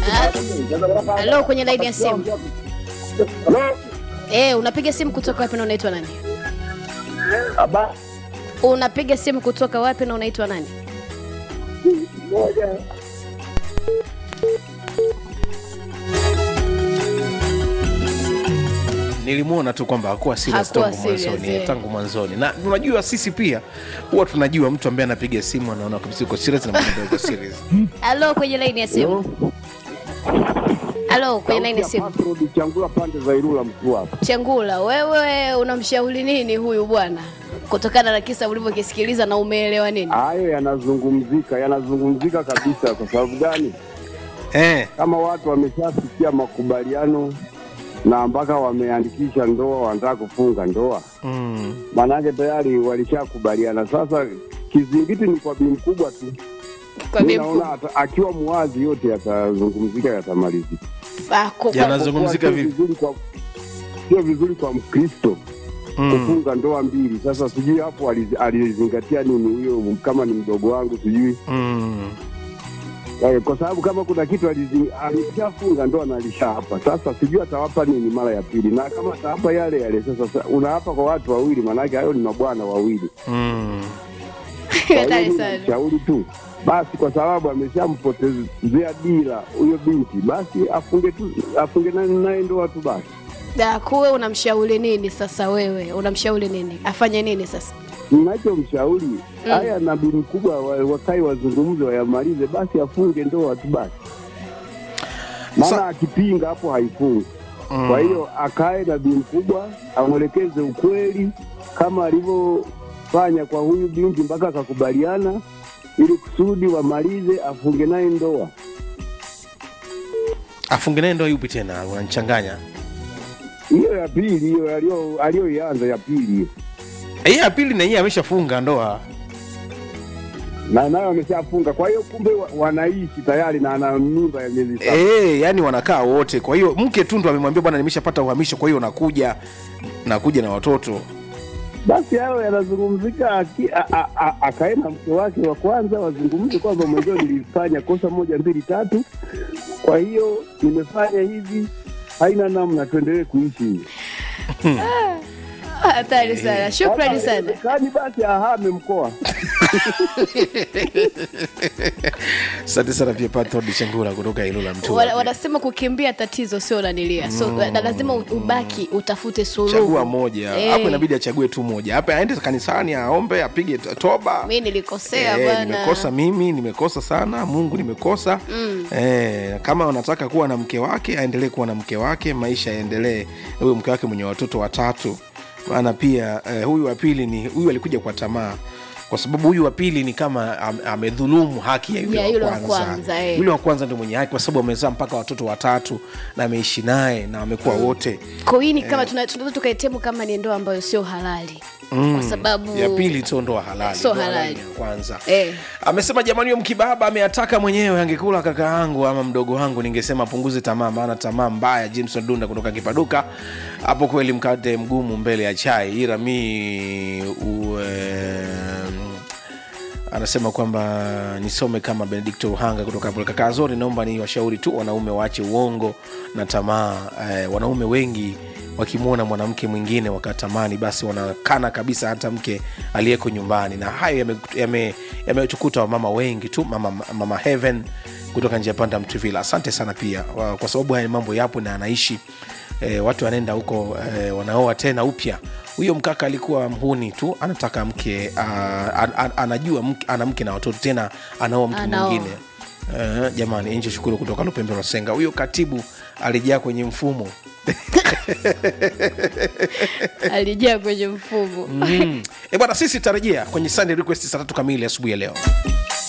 Halo, kwenye laini ya simu. Eh, unapiga simu kutoka wapi na unaitwa nani? Aba Unapiga simu kutoka wapi na unaitwa nani? moja nilimwona tu kwamba hakuwa serious Hakuwa tangu serious, mwanzoni eh. eh, tangu mwanzoni na unajua sisi pia huwa tunajua mtu ambaye anapiga simu anaona kabisa uko serious na mtu ambaye uko serious Halo, kwenye laini ya simu. Halo, kwenye laini ya simu. Password changula pande za Ilula mkuu hapa. Chengula, wewe unamshauri nini huyu bwana kutokana na kisa ulivyokisikiliza na umeelewa nini? Hayo yanazungumzika, yanazungumzika kabisa. Kwa sababu gani? eh, Kama watu wameshafikia makubaliano na mpaka wameandikisha ndoa, wanataka kufunga ndoa, mm, maanake tayari walishakubaliana. Sasa kizingiti ni kwa bi mkubwa tu. Kwa Mimi bi naona mkubwa. ata- akiwa muwazi yote yatazungumzika, yatamalizika. Ah, kwa- kwa- yanazungumzika Sio vipi vizuri kwa sio vizuri kwa Mkristo mm, kufunga ndoa mbili. Sasa sijui hapo aliz- alizingatia nini huyo, kama ni mdogo wangu sijui mm. Eh, kwa sababu kama kuna kitu alizi- alishafunga ndoa na alishaapa. Sasa sijui atawapa nini mara ya pili, na kama atawapa yale yale, sasa sa- unaapa kwa watu wawili, maanake hayo ni mabwana wawili. Mm. Kwa Hatari hiyo sana. mimi shauri tu basi, kwa sababu ameshampotezea dira huyo binti, basi afunge tu, afunge naye naye ndoa tu basi. Da, kuwe unamshauri nini sasa? Wewe unamshauri nini? Afanye nini sasa? Ninachomshauri haya na bi mkubwa wa- wakae wazungumze, wayamalize, basi afunge ndoa tu basi, maana Sa- akipinga hapo haifungi. Kwa hiyo akae na bi mkubwa amwelekeze ukweli kama alivyofanya kwa huyu binti mpaka akakubaliana, ili kusudi wamalize, afunge naye ndoa. afunge naye ndoa yupi tena unanichanganya Hiyo ya pili, hiyo alio- aliyoianza ya pili hiyo. hii ya pili na hii ameshafunga ndoa na nayo ameshafunga. Kwa hiyo kumbe wa- wanaishi tayari na ana mimba ya miezi saba. Eh, yani wanakaa wote kwa hiyo mke tu ndo amemwambia bwana nimeshapata uhamisho kwa hiyo nakuja nakuja na watoto Basi hayo yanazungumzika, aki- a- a- a- akae na mke wake wa kwanza, wazungumze kwamba mwenzio nilifanya kosa moja mbili tatu, kwa hiyo nimefanya hivi, haina namna, tuendelee kuishi hivi. Ah, Hatari sana. Shukrani Kama sana. haiwezekani, basi ahame mkoa. asante sana pia patrod chengura kutoka ilula mtu Wana- Wanasema kukimbia tatizo sio nanilia, so na lazima u- ubaki utafute suluhu. chagua moja Eh, hapo inabidi achague tu moja hapa aende kanisani aombe apige t- toba Mimi nilikosea Eh, bwana. nimekosa mimi nimekosa sana mungu nimekosa mm. eh, kama anataka kuwa na mke wake aendelee kuwa na mke wake maisha yaendelee huyo mke wake mwenye watoto watatu maana pia eh, huyu wa pili ni huyu alikuja kwa tamaa kwa sababu huyu wa pili ni kama am- amedhulumu haki ya yule, Ya yule wa wa kwanza, kwanza, eh. yule wa kwanza ndio mwenye haki kwa sababu amezaa mpaka watoto watatu na ameishi naye na wamekuwa wote Kwa hiyo ni kama tuna- tunaweza tukaitemu kama ni ndoa ambayo sio halali. Kwa sababu ya pili sio ndoa halali Sio ndoa halali. ni ya kwanza Eh. amesema jamani huyo mkibaba ameataka mwenyewe angekula kaka yangu ama mdogo wangu ningesema apunguze tamaa maana tamaa mbaya jameson dunda kutoka kipaduka hapo kweli mkate mgumu mbele ya chai ila mi ue, anasema kwamba nisome kama benedikto uhanga kutoka hapo kaka zori naomba ni washauri tu wanaume waache uongo na tamaa eh, wanaume wengi wakimwona mwanamke mwingine wakatamani basi wanakana kabisa hata mke aliyeko nyumbani na hayo yametukuta yame, yametukuta wamama wengi tu mama, mama heaven kutoka njia panda mtuvila asante sana pia wa- kwa sababu haya mambo yapo na anaishi e, watu wanaenda huko e, wanaoa tena upya huyo mkaka alikuwa mhuni tu anataka mke uh, an, an, anajua mke, ana mke na watoto tena anaoa mtu Anaoa. mwingine uh, jamani nje shukuru kutoka lupembe masenga huyo katibu alijaa kwenye mfumo alijaa kwenye mfumo. mm. e bwana sisi tarejea kwenye sunday request saa tatu kamili asubuhi ya leo